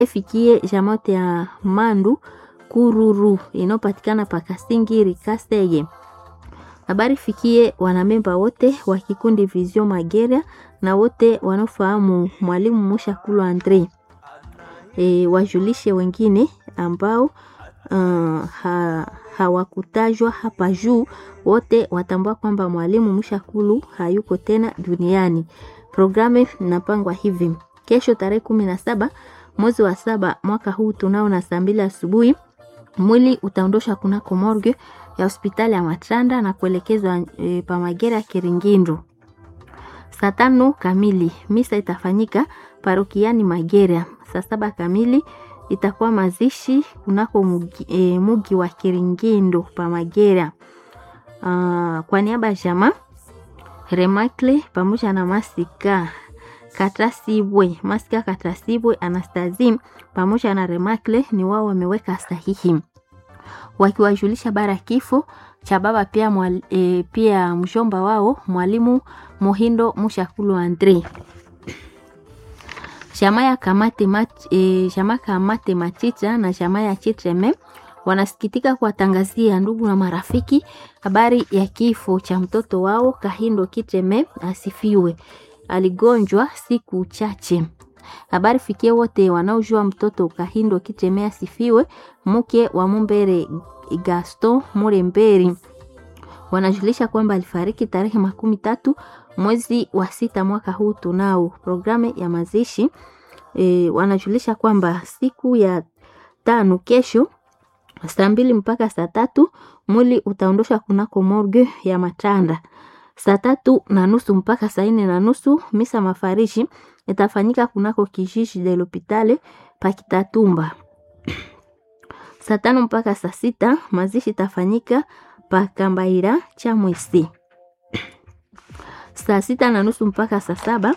ifikie jamote ya Mandu Kururu inayopatikana pa Kasingiri Kasege. Habari fikie wanamemba wote wa kikundi Vision Magera na wote wanaofahamu mwalimu Mushakulu Andre. E, wajulishe wengine ambao uh, ha, hawakutajwa hapa juu, wote watambua kwamba mwalimu Mushakulu hayuko tena duniani. Programu inapangwa hivi: kesho tarehe kumi na saba mwezi wa saba mwaka huu tunao na saa mbili asubuhi mwili utaondoshwa kunako morgue ya hospitali ya Matranda na kuelekezwa e, pa Magera Kiringindo. Saa tano kamili misa itafanyika parokiani Magera. Saa saba kamili itakuwa mazishi kunako mugi, e, mugi wa Kiringindo pa Magera. Uh, kwa niaba ya jamaa Remakle pamoja na Masika Katasibwe, Masika Katasibwe Anastazim pamoja na Remakle ni wao wameweka sahihi wakiwajulisha bara kifo cha baba pia, mwal, e, pia mshomba wao mwalimu Muhindo Mushakulu Andre. Chama ya kamate mat, e, chama kamate Machicha na chama ya Chitreme wanasikitika kuwatangazia ndugu na marafiki habari ya kifo cha mtoto wao Kahindo Kitreme asifiwe. Aligonjwa siku chache. Habari fikie wote wanaojua mtoto Kahindo Kitreme asifiwe, mke wa Mumbere Gaston Muremberi wanajulisha kwamba alifariki tarehe makumi tatu mwezi wa sita mwaka huu. Tunao programu ya mazishi e, wanajulisha kwamba siku ya tano kesho saa mbili mpaka saa tatu mwili utaondoshwa kunako morgue ya Matanda. Saa tatu na nusu mpaka saa nne na nusu misa mafarishi itafanyika kunako kijiji de l'hopitale Pakitatumba. Saa tano mpaka saa sita mazishi itafanyika pa Kambaira cha Mwesi. Saa sita na nusu mpaka saa saba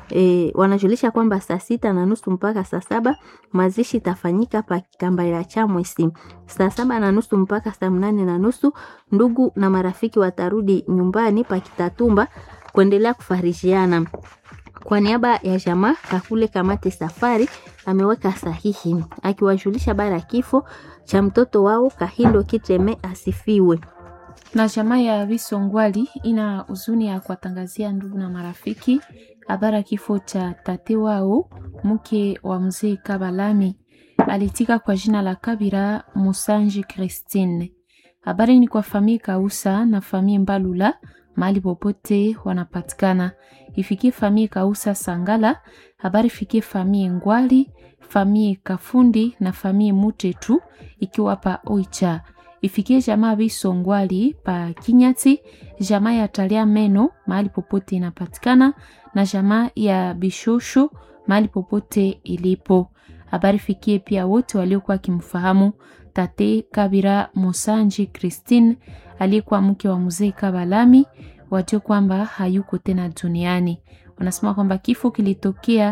e, wanajulisha kwamba saa sita na nusu mpaka saa saba mazishi itafanyika pa Kambaira cha Mwesi. Saa saba na nusu mpaka saa mnane na nusu ndugu na marafiki watarudi nyumbani pa Kitatumba kuendelea kufarishiana. Kwa niaba ya jamaa Kakule Kamate Safari ameweka sahihi akiwajulisha bara ya kifo cha mtoto wao Kahindo Kiteme asifiwe. Na jamaa ya Visongwali ina huzuni ya kuwatangazia ndugu na marafiki habari ya kifo cha tate wao mke wa mzee Kabalami alitika kwa jina la Kabira Musanji Christine. Habari ni kwa famii Kausa na famii Mbalula mahali popote wanapatikana. Ifikie famii Kausa Sangala, habari fikie famii Ngwali, famii Kafundi na famii Mutetu ikiwa pa Oicha. Ifikie jamaa Bisongwali pa Kinyati, jamaa ya Talia Meno mahali popote inapatikana na jamaa ya Bishosho mahali popote ilipo. Habari fikie pia wote waliokuwa wakimfahamu tate Kabira Musanji Christine aliyekuwa mke wa mzee Kabalami, wajue kwamba hayuko tena duniani. Wanasema kwamba kifo kilitokea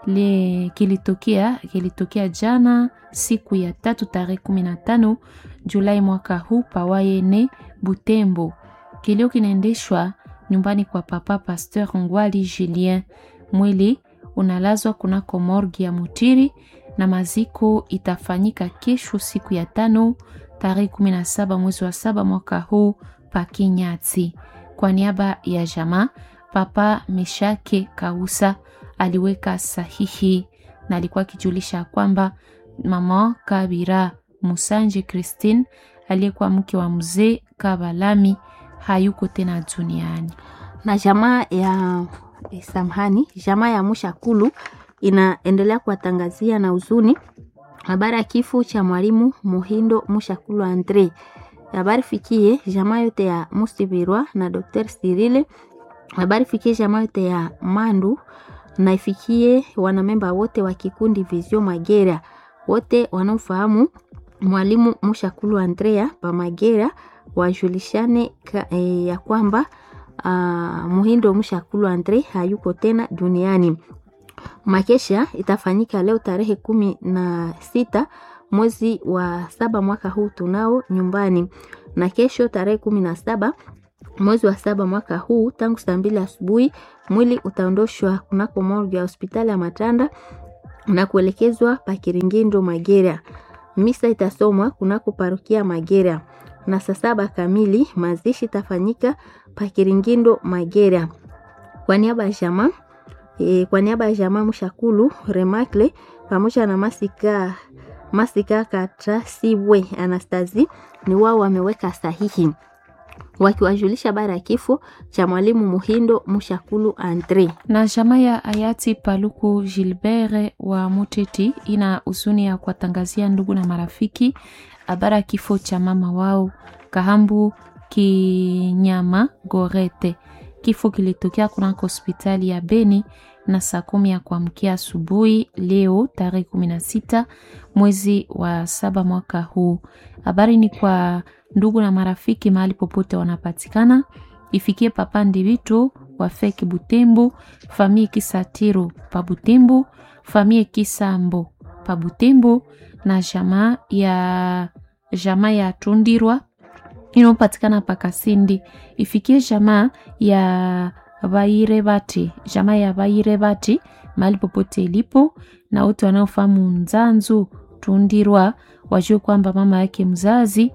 le kilitokea kilitokea jana siku ya tatu tarehe kumi na tano Julai mwaka huu pawayene Butembo. Kilio kinaendeshwa nyumbani kwa papa Pasteur Ngwali Julien. Mwili unalazwa kunako morgi ya Mutiri na maziko itafanyika kesho siku ya tano tarehe 17 mwezi wa saba mwaka huu pa Kinyati. Kwa niaba ya jamaa Papa Meshake Kausa aliweka sahihi na alikuwa akijulisha kwamba mama Kabira Musanje Christine aliyekuwa mke wa mzee Kabalami hayuko tena duniani. Na jamaa ya eh, samhani jamaa ya Mushakulu inaendelea kuwatangazia na huzuni habari ya kifo cha mwalimu Muhindo Mushakulu Andre. Habari fikie jamaa yote ya Musibirwa na Dr. Sirile. Habari fikie jamaa yote ya Mandu na ifikie wanamemba wote wa kikundi Vision Magera, wote wanaofahamu mwalimu Mushakulu Andrea pa Magera wajulishane ka, e, ya kwamba uh, Muhindo Mushakulu Andre hayuko tena duniani. Makesha itafanyika leo tarehe kumi na sita mwezi wa saba mwaka huu tunao nyumbani, na kesho tarehe kumi na saba mwezi wa saba mwaka huu tangu saa mbili asubuhi mwili utaondoshwa kunako morgue ya hospitali ya Matanda na kuelekezwa pa Kiringindo Magera. Misa itasomwa kunako parokia Magera na saa saba kamili mazishi tafanyika pa Kiringindo Magera. Kwa niaba ya jamaa e, kwa niaba ya jamaa Mshakulu Remakle pamoja na Masika Masika Katrasibwe Anastasi ni wao wameweka sahihi wakiwajulisha habari ya kifo cha mwalimu Muhindo Mshakulu Andre. na jamaa ya hayati Paluku Gilbert wa Muteti ina huzuni ya kuwatangazia ndugu na marafiki habari ya kifo cha mama wao Kahambu Kinyama Gorete. Kifo kilitokea kunako hospitali ya Beni na saa kumi ya kuamkia asubuhi leo tarehe kumi na sita mwezi wa saba mwaka huu. Habari ni kwa ndugu na marafiki mahali popote wanapatikana, ifikie papa Ndivito wa feki Butembo, famille Kisatiro pa Butembo, famille Kisambo pa Butembo na jamaa ya jamaa ya Tundirwa inayopatikana pa Kasindi, ifikie jamaa ya Bairebati, jamaa ya Bairebati mahali popote ilipo, na wote wanaofahamu Nzanzu Tundirwa wajue kwamba mama yake mzazi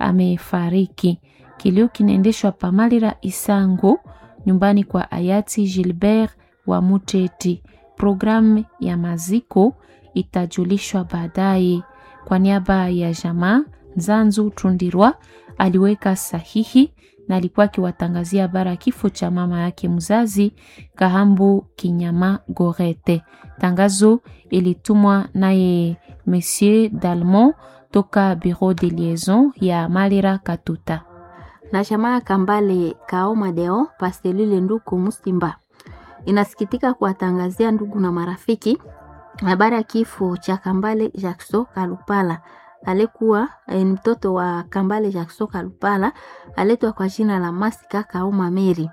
amefariki. Kilio kinaendeshwa Pamalira Isango, nyumbani kwa hayati Gilbert wa Muteti. Programu ya maziko itajulishwa baadaye. Kwa niaba ya jamaa Nzanzu Tundirwa aliweka sahihi na alikuwa akiwatangazia habari ya kifo cha mama yake mzazi Kahambu Kinyama Gorete. Tangazo ilitumwa naye Monsieur Dalmont toka Bureau de Liaison ya Malira Katuta. na jamaa ya Kambale Kaoma Deo Pastelile Nduku Musimba inasikitika kuwatangazia ndugu na marafiki habari ya kifo cha Kambale Jackson Kalupala alikuwa eh, mtoto wa Kambale Jackson Kalupala aletwa kwa jina la Masika Kaoma Meri.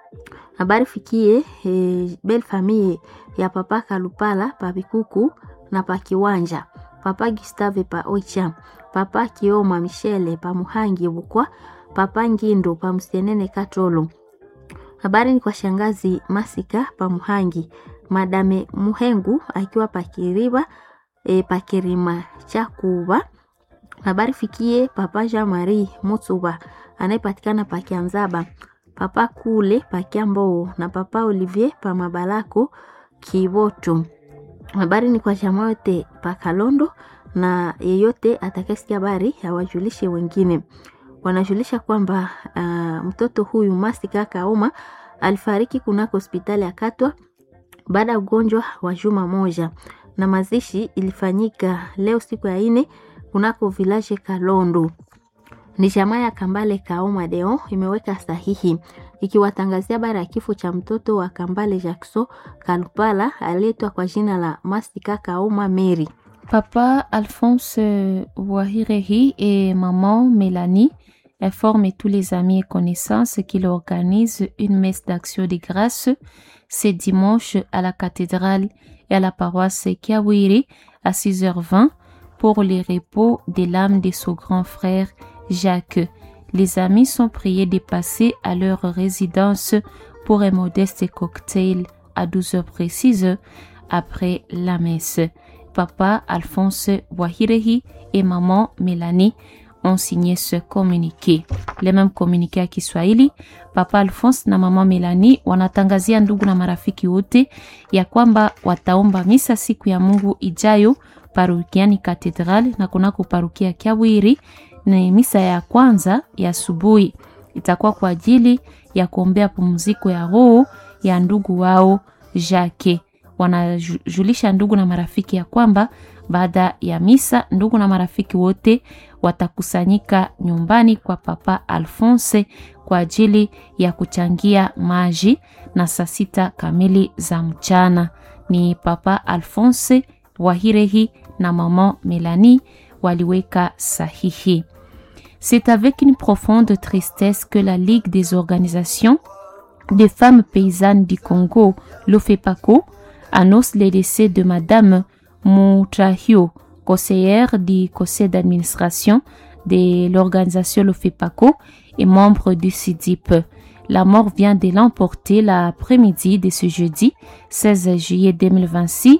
Habari fikie eh, bel famille ya papa Kalupala pa Bikuku na pa Kiwanja, papa Gustave pa Oicha, papa Kioma Michele pa Muhangi Bukwa, papa Ngindo pa Msenene Katolo. Habari ni kwa shangazi Masika pa Muhangi, madame Muhengu akiwa pa Kiriba e, pa Kirima cha Kuba. Habari fikie papa Jean Marie Mutsuba anayepatikana pa Kianzaba, papa Kule pa Kiamboo na papa Olivier pa Mabalako Kiboto. Habari ni kwa chama yote pa Kalondo na yeyote atakayesikia habari awajulishe wengine. Wanajulisha kwamba uh, mtoto huyu Masika Kaoma alifariki kunako hospitali ya Katwa baada ya ugonjwa wa juma moja, na mazishi ilifanyika leo siku ya ine kunako village Kalondo. Ni jamaa ya Kambale Kaoma Deo imeweka sahihi ikiwatangazia habari ya kifo cha mtoto wa Kambale Jackson Kalupala aliyeitwa kwa jina la Masika Kaoma Mary. Papa Alphonse Wahirehi et maman Mélanie informent tous les amis et connaissances qu'il organise une messe d'action de grâce ce dimanche à la cathédrale et à la paroisse Kiawiri à 6h20 pour le repos de l'âme de son grand frère Jacques. Les amis sont priés de passer à leur résidence pour un modeste cocktail à 12h précises après la messe. Papa Alphonse Wahirehi et maman Mélanie ont signé ce communiqué. Le même communiqué ya Kiswahili, Papa Alphonse na mama Melanie wanatangazia ndugu na marafiki wote ya kwamba wataomba misa siku ya Mungu ijayo parokiani Katedral na kunako parokia Kiawiri. Ni misa ya kwanza ya asubuhi, itakuwa kwa ajili ya kuombea pumziko ya roho ya ndugu wao Jacques. Wanajulisha ndugu na marafiki ya kwamba baada ya misa ndugu na marafiki wote watakusanyika nyumbani kwa Papa Alphonse kwa ajili ya kuchangia maji na saa sita kamili za mchana. Ni Papa Alphonse Wahirehi na Maman Melanie waliweka sahihi. C'est avec une profonde tristesse que la Ligue des organisations des femmes paysannes du Congo, l'OFEPACO, annonce le décès de Madame Moutrahio, conseillère du conseil d'administration de l'organisation l'OFEPACO et membre du CIDIP. La mort vient de l'emporter l'après-midi de ce jeudi 16 juillet 2026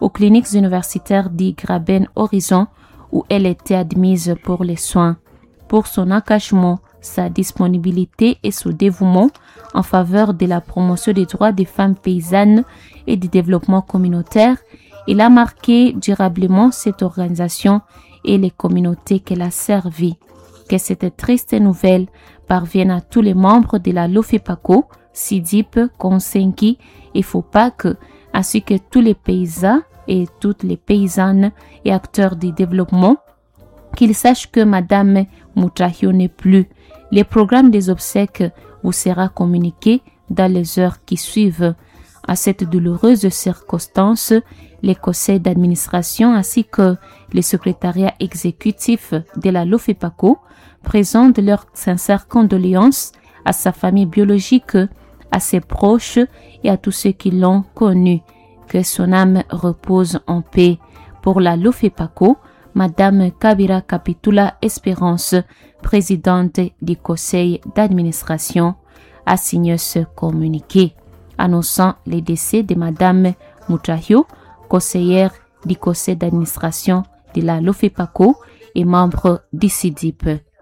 aux cliniques universitaires d'Igraben Horizon où elle était admise pour les soins. Pour son engagement, sa disponibilité et son dévouement en faveur de la promotion des droits des femmes paysannes et du développement communautaire, il a marqué durablement cette organisation et les communautés qu'elle a servies. Que cette triste nouvelle parvienne à tous les membres de la Lofepaco, Sidip, Konsenki et Fopak, ainsi que tous les paysans et toutes les paysannes et acteurs du développement, qu'ils sachent que Madame Moutrahio n'est plus. Les programmes des obsèques vous sera communiqué dans les heures qui suivent. À cette douloureuse circonstance, les conseils d'administration ainsi que le secrétariat exécutif de la LOFEPACO présentent leurs sincères condoléances à sa famille biologique, à ses proches et à tous ceux qui l'ont connu. Que son âme repose en paix. Pour la LOFEPACO, Madame Kabira Capitula Espérance, présidente du conseil d'administration, a signé ce communiqué annonçant les décès de Madame Moutrahio, conseillère du conseil d'administration de la LOFEPACO et membre du CIDIP.